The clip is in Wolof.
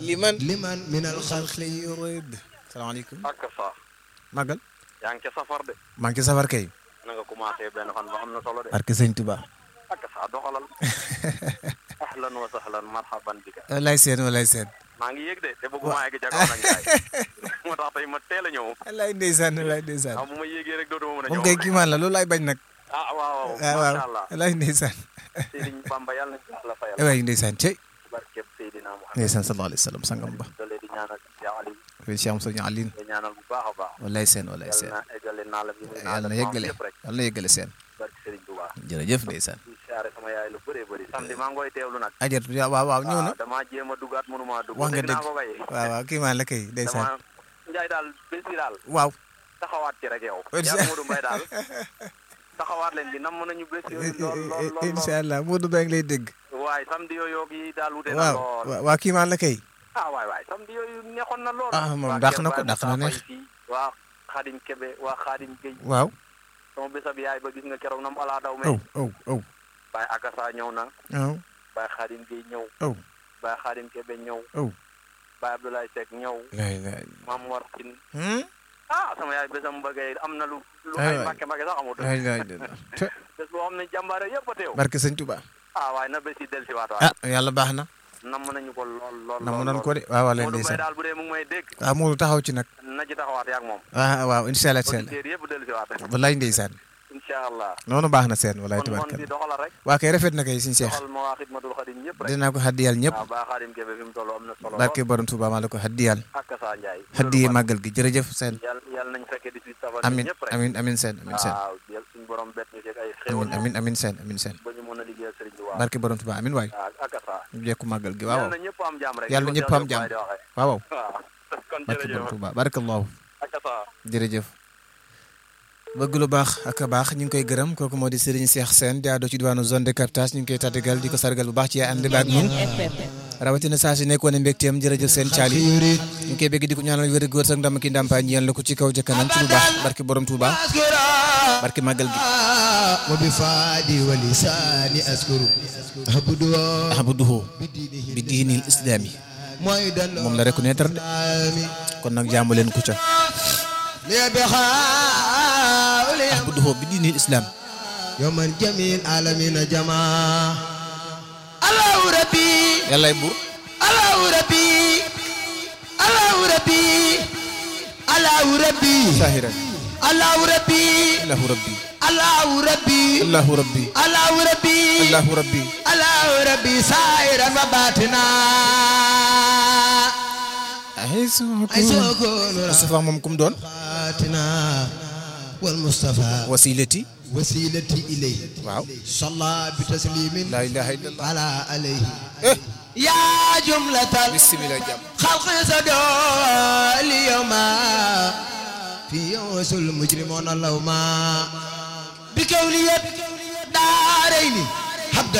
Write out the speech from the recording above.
liman liman min al xalq xalqi yurid salaamaaleykum ak sa màggal yaa ngi ca safar de maa ngi ci safar kay na nga commencé benn fan ba am na solo de barke sëñ Tuba ak sa doxalal ahlan wa sahlan marhaban bika wallaay seen wallaay seen maa ngi yëg de te bëgguma egg ca kaw nag gaay moo tax tey ma teel a ñëw wallaay ndeysaan wallaay ndeysaan ah bu ma yéegee rek dootuma mën a moom ñëw kay kii maan la loolu laay bañ nag ah waaw waaw waaw waaw macha allah wallaay ndeysaan Serigne Bamba yàlla nañ ko yàlla fayal waay ndeysaan cey barkeb Seydina Muhammad ndeysaan sallallahu alayhi wa sallam sangam ba doole di ñaanal Cheikh Ali fi Cheikh Moussa Alin di ñaanal bu baax a baax wallaay seen wallaay seen yàlla na eggale naa la bi muy yàlla na yeggale yëpp rek yàlla na yeggale seen barke Serigne Touba jërëjëf ndeysaan di siyaare sama yaay lu bëree bëri samedi maa ngi koy teewlu nag ajet waaw waaw ñëw na ah damaa jéem a dugaat mënuma dugg wax nga dégg naa dëgg ko kay waaw waaw kii maan la kay ndeysaan dama Njaay daal bés bi daal waaw taxawaat ci rek yow Incha- yaa Modou Mbaye daal taxawaat leen di nam nañu bés yooyu lool lool lool incha allah Modou Mbaye ngi lay dégg waaye samedi yooyu yi daal wute na waaw lool waaw waa kii maan la kay ah waay waay samedi yooyu neexoon na lool Ah, moom waa dàq Kër na ko, Baye dàq na Moussa neex. Faye fii waa Xaadim Kebe waa Xaadim Gueye waaw sama bésab yaay ba gis nga keroog nam alaa daw aw me aw aw Baye Akasa ñëw na aw Baye Xaadim Gueye ñëw aw Baye Xaadim Kebe ñëw aw Baye Abdoulaye Seck ñëw laay laay Mam War Tine hmm ah sama yaay bésam bëggee am na lu lu Ay ay waay. mbàkke mbàkke sax amut laay laay te bés boo xam ne jàmbaare yëpp a teew barke sëñ Tuba ah waaye na bés yi del si waat waay ah yàlla baax na nam nañu ko lool lool na mu lool doon lool. ko de waaw waaw leen Modou Mbaye ndeysaan daal bu dee mu ngi may dégg waaw Modou taxaw ci nag na ci taxawaat yaag moom ah waaw incha allah seen auditeurs yëpp del si waat wallaay ndeysaan incha allah noonu baax na seen wallaay kon mon tubaarkalla di doxalal rek waa kay rafet na kay suñu seex doxal ma waa xidmatul xadim ñëpp rek dinaa ko haddiyal ñëpp waaw baa xaadim kebe fi mu toll am na solo barke borom Tuuba maa la ko haddiyal ak saa Njaay haddiye màggal gi jërëjëf seen yàlla yàlla nañ fekkee 18 safar amin ñëpp rek amin amin seen amin seen waaw yàlla suñu borom bett ñu fekk ay xéwal amin amin amin seen amin seen ba ñu mën a liggéeyal sëriñ bi waaw barke borom Tuuba amin waay ak saa ñu jekku màggal gi waaw yàlla na ñëpp am jàmm rek Yàlla na ñëpp am jàmm. waaw waaw waaw kon barke borom jërëjëf Tuuba barakallahu ak saa jërëjëf bëgg lu baax ak baax ñu ngi koy gërëm kooku moo di Serigne Cheikh Sène jaadoo ci diwaanu zone de captage ñu ngi koy tàggal di ko sargal bu baax ci ànd ba ak ñun rawatina saa si nekkoon mbégteem jërëjëf seen caali yurid ñu ngi koy bëgg di ko ñaanal wér góor sax ndam ki ndàmpaay ñeel la ko ci kaw jëkkanam ci lu baax barke borom Touba askura barke màggal gi wa bi faadi wa lisaani askuru habdu ahmaduhu bi diinihi bi diinil islaami mooy dan moom la reconnaître de ami kon nag jaamu leen ku ca li bi xaawli ahmaduhu bi diinil islam yawman jamil alamina jama allahu rabbi yàllaay buur allahu rabbi allahu rabbi allahu rabbi saahiran allahu rabbi allahu rabbi allahu rabbi allahu rabbi allahu rabbi allahu rabbi allahu rabbi sairan wa batina ay soo ay sokonu Moustapha moom kum doon batina wal mustafa wasilati wasilati ilayhi waaw صلى بتسليم laa ilaha illallah على عليه eh يا جملة bismillah jàmm الخلق صدى اليوم في يوس المجرمون اللوما بكولية دارين